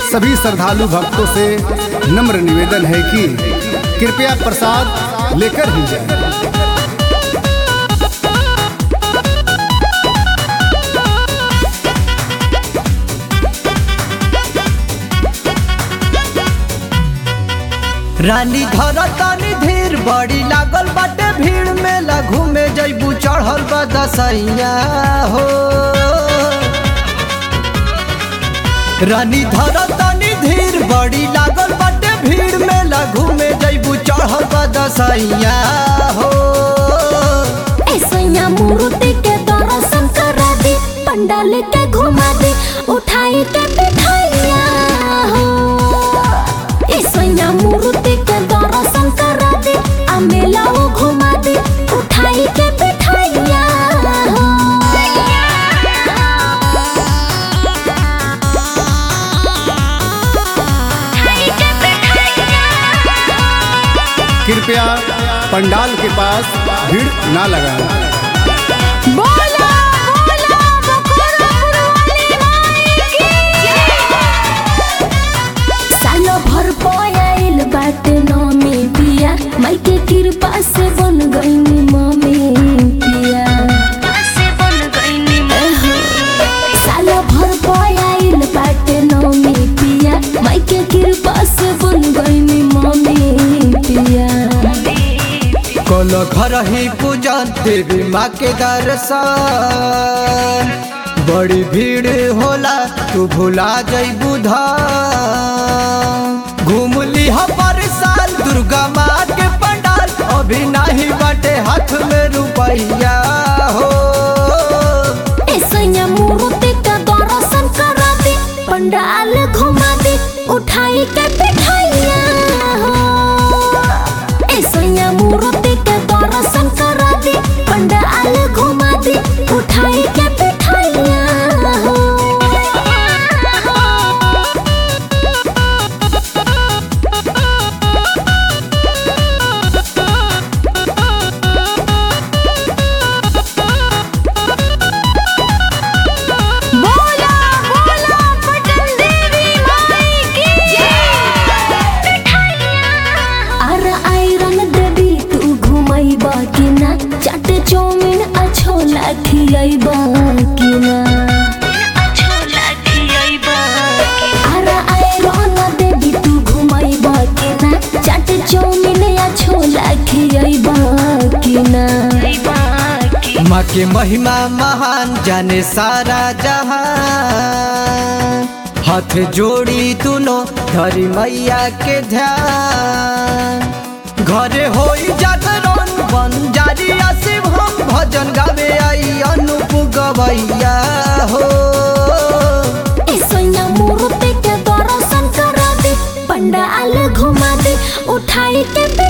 सभी श्रद्धालु भक्तों से नम्र निवेदन है कि कृपया प्रसाद लेकर ही जाएं। रानी धर तनी धीर बड़ी लागल बाटे भीड़ में लघु में जैबू चढ़ल बा दसैया हो रानी धर तनी धीर बड़ी लागल बाटे भीड़ में लघु में जैबू चढ़ल बा दसैया हो ऐसैया मूर्ति के दर्शन करा दे पंडाल के घुमा दे उठाई के बिठाइया हो ऐसैया मूर्ति के दर्शन करा दे आ मेला वो घुमा दे उठाई के बिठाइया हो कृपया पंडाल के पास भीड़ ना लगाएं बोला बोला बखोरापुर वाली माई की सालो भर पयाइल बाटे नमी पिया माई के कृपा से बन गईनी मम्मी पिया एहो, सालो भर पयाइल बाटे नमी पिया माई के कृपा से बन गईनी मम्मी पिया कल घर ही पूजन देवी माँ के दर्शन बड़ी भीड़ होला तू भुला जइबू धाम घूम लिहा पर साल दुर्गा माँ के पंडाल अभी नहीं बाटे हाथ में रुपैया हो ऐसैया मूर्ति का दर्शन करा दे पंडाल घुमा दे उठाई के बिठाइया हो ऐसैया मूर्ति के दर्शन करा दे पंडाल घुमा दे उठाई के बिठाइया हो बोला बोला पटन देवी माई की अर आयरन देवी तू घुमैबा कि ना चाट चौमिन अच्छो लाखियैबा कि ना अर आयरन देवी तू घुमैबा कि ना चाट चौमिन अच्छो लाखियैबा कि ना माँ के महिमा महान जाने सारा जहां हाथ जोड़ी तुनो धरी मैया के ध्यान घरे होई जागरण बन जारी शिव हम भजन गावे आई अनूप गवैया हो ऐसैया मूर्ति के दर्शन करा दे पंडाल घुमा दे उठाई के